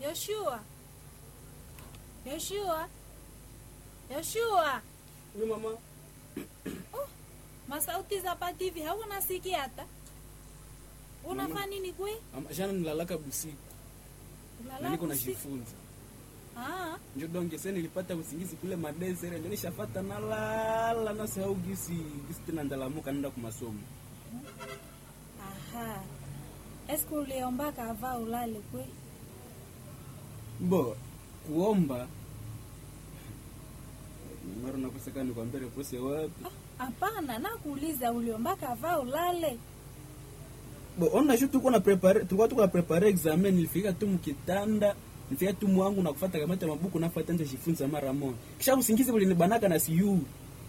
Yoshua, Yoshua, Yoshua. Ni mama. Oh, masauti za pativi hauna sikia hata unafanya nini kwe? Ama- Jana nilalaka busiku. Ulala Na niko usiku? najifunza. Ah, Njo donge sasa nilipata usingizi kule madesere ndio nishafata nalala na sahau gisi gisi tena ndalamuka nenda kwa masomo. aha. Eske uliomba kava ulale kwe? Bo kuomba mara nakoseka nikwambia repose wapi? Ah, Hapana, nakuuliza uliomba kava ulale. Bo ona shu tuko na prepare tulikuwa tuko na prepare examen nilifika tu mkitanda nilifika tu mwangu na kufuata kamata mabuku nafuata nje jifunza mara moja. Kisha usingizi ulinibanaka na siyu.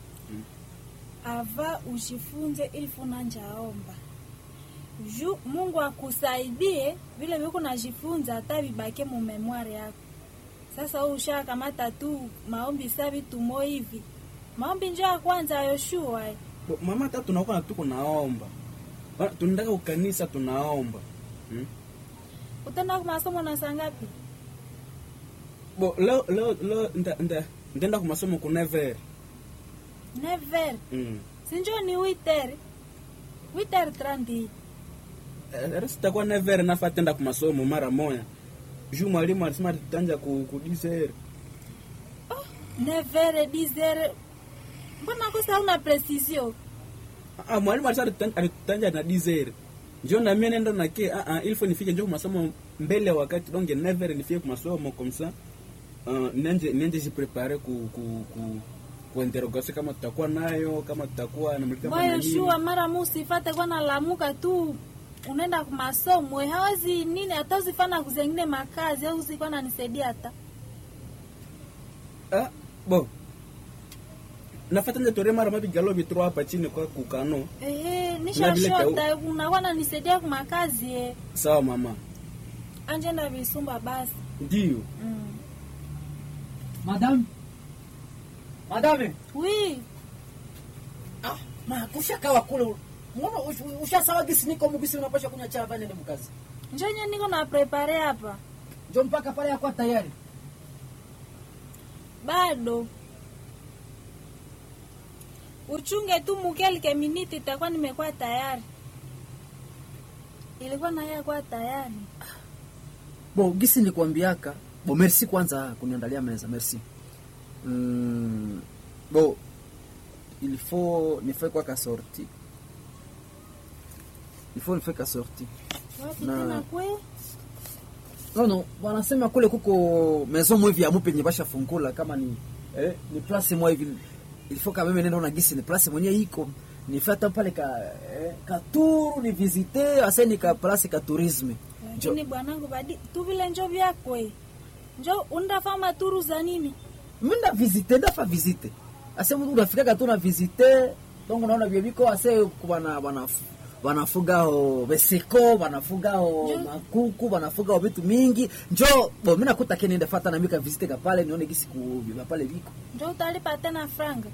ava ujifunze ili funanjaomba ju Mungu akusaidie vile viko najifunza hata vibake mu memoire yako. Sasa wewe ushakamata tu maombi sa vitu mo hivi maombi njo ya kwanza Yoshua. eh. Bo mama hata tunakuwa na tuko naomba. Ba- Tunataka ukanisa tunaomba. Hmm? Utaenda kwa masomo na saa ngapi? Bo leo leo leo nda nda ndaenda kwa masomo ku never. Never. Mm. Sinjo ni witer. Witer trandi. Eh, sitakuwa never nafa tenda kwa masomo mara moja. Juu mwalimu alisema tutanja ku ku dizer. Oh, never dizer. Mbona kosa una precision? Ah, mwalimu alisema tutan- alitutanja na dizer. Njoo na mimi nenda na ke ah ah ilfo nifike njoo kwa masomo mbele ya wakati donge never nifike kwa masomo comme ça. Uh, nanje nanje jiprepare ku ku ku ku interrogation kama tutakuwa nayo kama tutakuwa na mlika Mwa Yoshua mara musifate kwa nalamuka tu unaenda kwa masomo eh, hawezi nini hata usifana kuzengine makazi au usikuwa nanisaidia hata Ah, bo. Nafata nje tore mara mapi galo vitro hapa chini kwa kukano. ehe, Na vile nishashota unakuwa nanisaidia kwa makazi eh. Sawa mama. anje na visumba basi Ndio. mm. Madame. Madame. wi Ah, ma kushakawa kule. Mbona ush- ushasawa gisi niko mugisi unapasha kunywa chai vani ndio mkazi. njonye niko na prepare hapa Ndio mpaka pale yako tayari. bado uchunge tu mukelke miniti itakuwa nimekuwa tayari ilikuwa naye kuwa tayari Bo gisi nilikwambiaka. Bo merci kwanza kuniandalia meza, merci. Mm, bo il faut nifae kwa ka sorti. Il faut nifae ka sorti. wapi Na- tena kwe No no, wanasema kule kuko maison mwe vya mupe nyebasha fungula kama ni eh, ni place mwa hivi. Il faut quand même nenda na gisi ni place mwenye iko. Nifata pale ka eh, ka tour ni visiter asa ni ka place ka tourisme. Jo, lakini bwanangu badi tu vile njo vyakwe njo undafama turu za nini minda visiter ndafa visiter. Asa mtu unafika ka tu na visiter donc unaona vya biko ase kubana bana wanafuga ho beseko wanafuga ho Jo. makuku wanafuga ho vitu mingi njo bo mimi nakuta kene nenda fata na mika visite ka pale nione gisi ku vya pale biko njo utalipa tena franga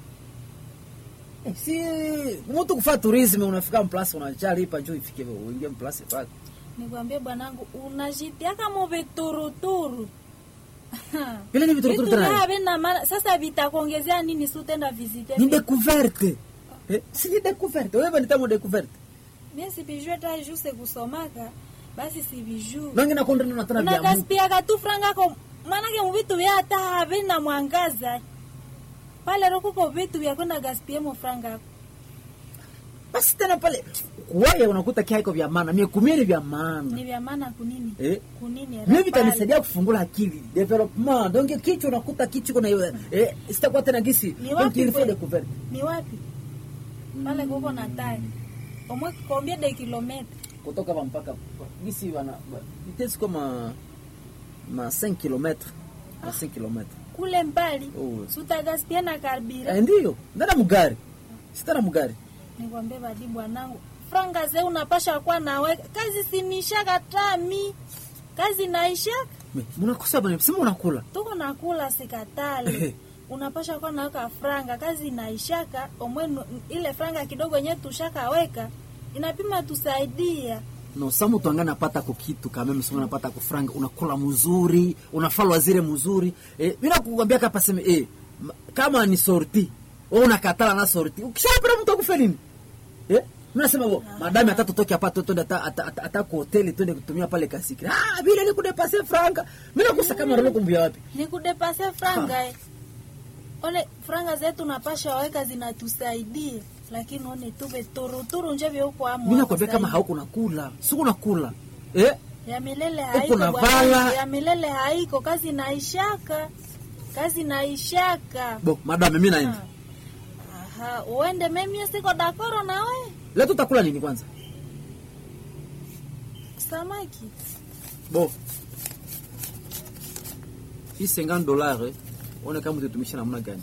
Eh, si mtu kufa tourisme unafika mplasi unachalipa njo ifike uingie mplasi pale nikwambie bwanangu unajitiaka mu vituruturu vile ni vitu Vitu vya havina maana sasa vitakuongezea nini si utenda visite ni découverte eh, si ni découverte wewe ni tamu découverte mie sivijue ta juste kusomaka basi sivijue nangi nakonda na tena vya Mungu unagaspiaka tu franga ko maanake muvitu vya hata havina mwangaza pale rokuko vitu vya kwenda gaspie mo franga yako basi tena pale wewe unakuta kiaiko vya maana mie kumiri vya ni maana vya maana kunini eh kunini mimi rapale. vitanisaidia kufungula akili development donc kichwa unakuta kichwa kuna eh sitakuwa tena gisi Ni donc wapi il faut kweli? découverte ni wapi pale kuko na tai omwe kombie de kilometa kutoka hapa mpaka gisi wana vitesi kama ma 5 km ma 5 km kule mbali Oh. sutagaspia na karbira eh ndio ndana mugari sitana mugari nikwambie badi bwanangu franga ze unapasha kuwa nawe kazi sinishaka tami kazi naishaka Me, munakosa bana sema unakula tuko nakula sikatale unapasha kuwa naweka franga kazi inaishaka omwe nu- ile franga kidogo yenye tushakaweka inapima tusaidia no sa mtu anga napata kukitu kama msema napata kufranga unakula mzuri unafalwa zile mzuri eh bila kukwambia kapa sema eh ma- kama ni sorti wewe unakatala na sorti ukishapenda mtu akufe nini eh mimi nasema bo madami hata tutoke hapa twende hata hata- hata hata kwa hoteli twende kutumia pale kasiki ah vile ni kudepase franga mimi nakusa kama roho kumbia wapi ni kudepase franga eh. One franga zetu napasha waweka zinatusaidia, lakini one tuve turuturu nje vyeuko amu mimi nakwambia kama hauko nakula siku nakula eh ya milele Huko haiko na bwana, vala. ya milele haiko, kazi naishaka, kazi naishaka. bo madame mimi naenda Aha, uende mimi siko dakoro na we leo tutakula nini kwanza samaki bo hii 50 dollars eh, one kama utatumisha namna gani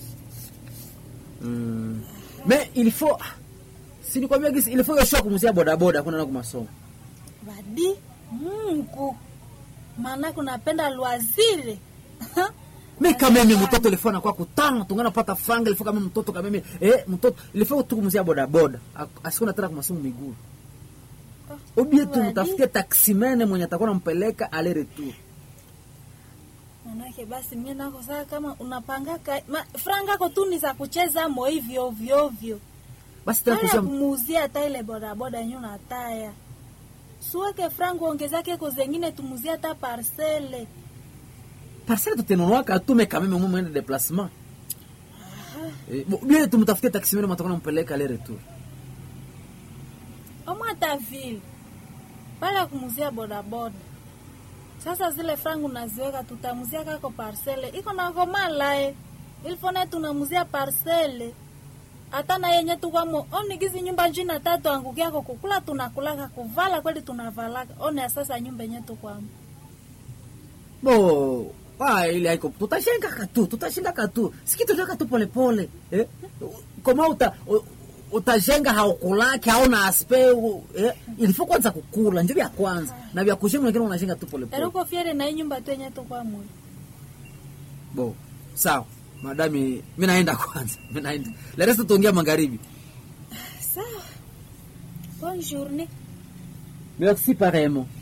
mm. mais il faut si nikwambia gisi il faut yoshua kumuzia bodaboda kuna na kumasomo badi Mungu, maana kunapenda lwazire mais quand même mtoto ilifo anakuwa kutano tungana pata franga ilifo kama mtoto kama mimi eh mtoto ilifo tu kumuzia bodaboda Ak- asikuna tena kumasomo miguu ubie tu Wadi. mtafutie taksimene mwenye atakuwa nampeleka ale retour manake basi mie nako saa kama unapangaka ma, franga ko tu ni za kucheza mo hivyo ovyo ovyo basi tena Haya kusia kumuuzia hata ile bodaboda yenye unataya suweke frangu ongezake ko zengine tumuzie hata parcele parcelle tutenunuaka tume kameme mwe mwende déplacement Eh, bo- bien tumtafutie taksimene mwenye atakuwa nampeleka ale retour omo hata vile pale kumuzia bodaboda sasa zile frangu naziweka tutamuzia kako parcele iko nakomalae ilifone tunamuzia parcele hata na yenye tukwamo onigizi nyumba njina tatu angukiako kukula tunakulaka kuvala kweli tunavalaka one sasa nyumba yenye tukwamo bo ah, ile haiko tutashengaka tu tutashengaka tu sikitutaka tu polepole eh? koma uta u- utajenga haukulake hauna aspe u- eh? ilifo kwanza kukula njo vya kwanza na vya kushenga lakini unajenga tu polepole eruko fiere na hii nyumba tu yenye tukwamo bo sawa madami mi naenda kwanza mi naenda le reste tuongea magharibi sawa bonne journée merci pareillement